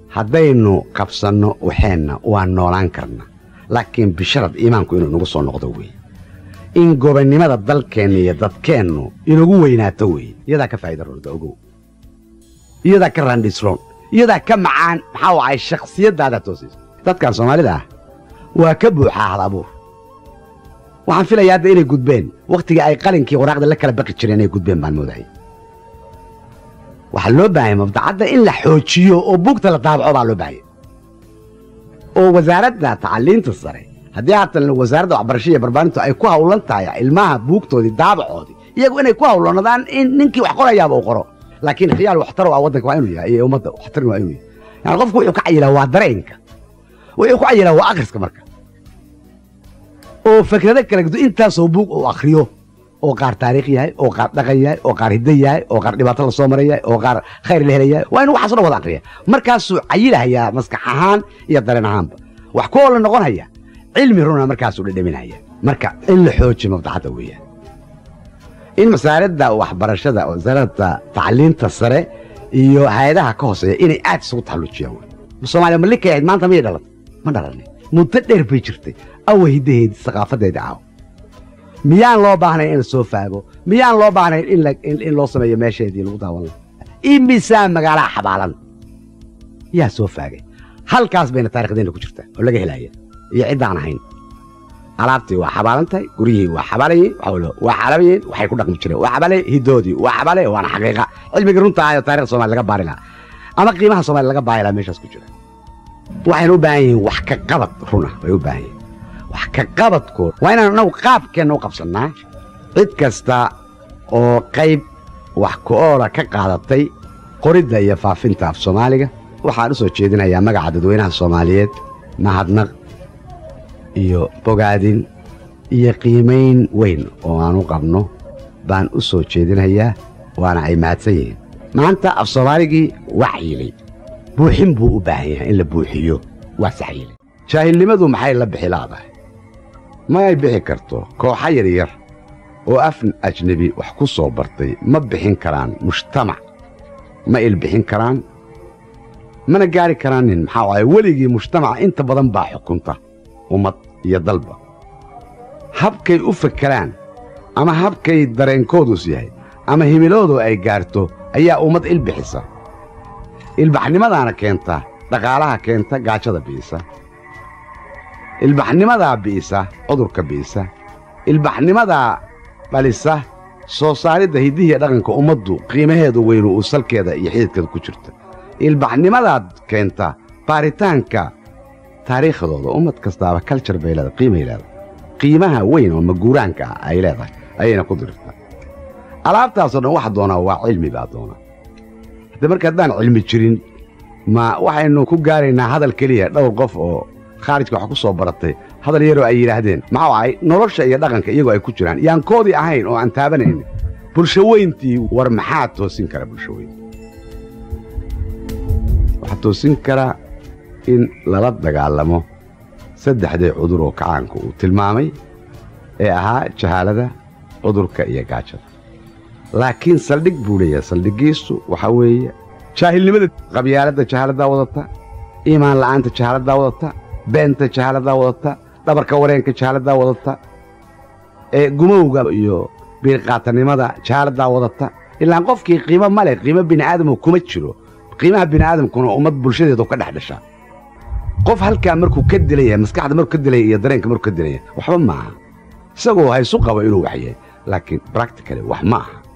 haddaynu qabsanno waxeenna waan noolaan karna laakiin bisharad iimaanku inuu inagu soo noqdo weeye in gobonnimada dalkeenna iyo dadkeennu inagu weynaato weeye iyadaa ka faa'iida roonta ogow iyadaa ka raandhisroon iyadaa ka macaan maxaa wacay shakhsiyaddaada toosaysa dadkan soomaalida ah waa ka buuxaa hal abuur waxaan filayaa hadda inay gudbeen wakhtigii ay qalinkii waraaqda la kala baqi jireen inay gudbeen baan moodaya waxaa loo baahaya mabdacadda in la xoojiyo oo buugta la daabaco baa loo baahaya oo wasaaradda tacaliinta sare haddii haatan wasaaradda waxbarashada iyo barbaarintu ay ku hawlan tahay ilmaha buugtoodii daabacoodii iyagu inay ku hawlanadaan in ninkii wax qorayaaba uu qoro laakiin khiyaal waxtar waa waddanka waa inuu yahay iyo ummadda waxtarin waa inuu yahay yani qofku wuxuu ka cayilaa waa dareenka wuxuu ku cayilaa waa akhriska marka oo fikrado kala gdo intaasoo buug uu akhriyo oo qaar taariikh yahay oo qaar dhaqan yahay oo qaar hiddo yahay oo qaar dhibaato la soo maray yahay oo qaar khayr la helay yahay waa inuu waxaas o dhan wada akhriya markaasuu cayilahayaa maskax ahaan iyo dareen ahaanba wax ku oola noqon haya cilmi runa markaasuu dhedhaminaya marka in la xoojiyo mabdacadda weeyaan in wasaaradda waxbarashada wasaaradda tacliinta sare iyo hay-adaha ka hooseeya inay aad isugu taxallujiyaan wey soomaaliya malikay ahayd maanta miyay dhalatay ma dhalanay muddo dheer bay jirtay awa hiddaheedi saqaafadeedii caaw miyaan loo baahnayn in la soo faago miyaan loo baahnayn in loo sameeyo meesheedii lagu daawan laha imisaa magaalaha xabaalan yaa soo faagay halkaas bayna taarikhdeena ku jirtaa oo laga helaya iyo ciddaan ahayn alaabtii waa xabaalan tahay guryihii waa xabaalayeen waa xalabayeen waxay ku dhaqmi jireen waa xabale hiddoodii waa xabale waana xaqiiqa cilmigii runta ahayo taarikhda somalia laga baari lahaa ama qiimaha somalia laga baari lahaa meeshaas ku jira waxayna u baahan yihiin wax ka qabad runa bay u baahan yihin wax ka qabadkood waa inaan annagu qaabkeenna u qabsannaa cid kasta oo qayb wax ku-oola ka qaadatay qoridda iyo faafinta af soomaaliga waxaan u soo jeedinayaa magaca dadweynaha soomaaliyeed mahadnaq iyo bogaadin iyo qiimayn weyn oo aan u qabno baan u soo jeedinayaa waana ay mahadsan yihiin maanta af soomaaligii waa cayilay buuxin buu u baahan yahay in la buuxiyo waa saxyilay jaahilnimadu maxay la bixi laadahay ma ay bixi karto kooxa yaryar oo af ajnebi wax ku soo bartay ma bixin karaan mujtamac ma ilbixin karaan mana gaari karaan nin maxaa waaye weligii mujtamaca inta badan baa xukunta ummad iyo dalba habkay u fakeraan ama habkay dareenkoodus yahay ama himiloodu ay gaarto ayaa ummad ilbixisa ilbaxnimadaana keenta dhaqaalaha keenta gaajada bi'isa ilbaxnimadaa bi'isa cudurka bi'isa ilbaxnimadaa dhalisa soo saaridda hiddihiiyo dhaqanka ummaddu qiimaheedu weynu uu salkeeda iyo xididkeeda ku jirta ilbaxnimadaad keenta baaritaanka taariikhdooda ummad kastaaba kaljar bay leedahay qiimay leedahay qiimaha weyn oo maguuraanka ah ay leedahay ayayna ku dirirtaa alaabtaasoo dhan waxa doonaa waa cilmi baa doonaa haddee marka haddaan cilmi jirin ma waxaynu ku gaaraynaa hadal keliya dhowr qof oo khaarijka wax ku soo baratay hadal yaroo ay yidhaahdeen maxuu ahay nolosha iyo dhaqanka iyagoo ay ku jiraan yaan koodii ahayn oo aan taabanaynin bulsho weyntii war maxaa toosin kara bulsho weyn waxaa toosin kara in lala dagaalamo saddexdii cudur oo kacaanku uu tilmaamay ee ahaa jahaalada cudurka iyo gaajada laakiin saldhig buu leeyahay saldhiggiisu waxaa weeye jaahilnimada qabyaaladda jahaaladdaa wadata iimaan la'aanta jahaaladdaa wadata beenta jahaaladdaa wadata dhabarka wareenka jahaaladdaa wadata ee gumowga iyo biirqaatanimada jahaaladdaa wadata ilaan qofkii qiimo ma leh qiimo bini'aadamu kuma jiro qiimaha bini'aadamkuna ummad bulshadeedu ka dhex dhashaa qof halkaa markuu ka dilan yahay maskaxda markuu ka dilan yahay iyo dareenka markuu ka dilan yahay waxba ma aha isagoo haysu qabo inuu wax yahay laakiin bractically wax ma aha